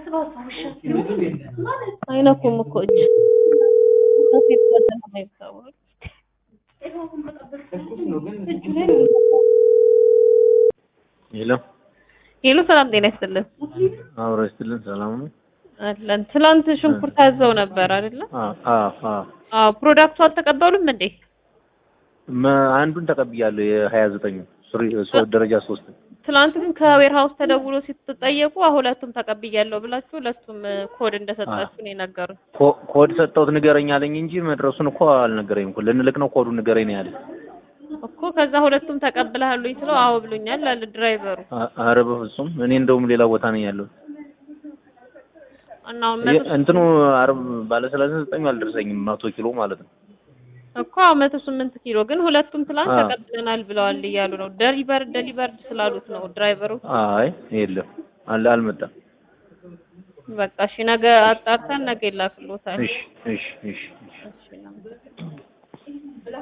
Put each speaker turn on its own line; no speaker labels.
አይነኩም እኮ እጅ ከሴት በተና አይታወቅ
ሄሎ
ሄሎ፣ ሰላም ጤና ይስጥልን።
አብሮ ይስጥልን። ሰላም ነው?
አለን። ትላንት ሽንኩርት አዘው ነበር አይደለ?
አዎ አዎ አዎ።
አዎ። ፕሮዳክቱ አልተቀበሉም እንዴ?
መ- አንዱን ተቀብያለሁ የሀያ ዘጠኙ ደረጃ ሶስት
ትላንት ግን ከዌር ሃውስ ተደውሎ ሲትጠየቁ ሁለቱም ተቀብያለሁ ብላችሁ ሁለቱም ኮድ እንደሰጣችሁ ነው የነገሩን።
ኮ- ኮድ ሰጠሁት ንገረኝ አለኝ እንጂ መድረሱን እኮ አልነገረኝም እኮ ልንልክ ነው ኮዱን ንገረኝ ነው ያለኝ።
እኮ ከዛ ሁለቱም ተቀብለሃሉኝ ስለው አዎ ብሎኛል አለ ድራይቨሩ።
አ- ኧረ በፍጹም እኔ እንደውም ሌላ ቦታ ነኝ ያለሁት።
እና አሁን
የ-
መቶ
እንትኑ አርብ ባለ ሰላሳ ዘጠኙ አልደረሰኝም መቶ ኪሎ ማለት ነው።
እኮ አዎ መቶ ስምንት ኪሎ ግን ሁለቱም ትላንት
አዎ።
ተቀብለናል ብለዋል እያሉ ነው። ደሊቨር ደሊቨር ስላሉት ነው ድራይቨሩ።
አይ የለም አለ አልመጣም።
በቃ እሺ ነገ አጣርተን ነገ ይላክልዎታል።
እሺ እሺ እሺ እሺ
እሺ፣ እናመሰግናለን።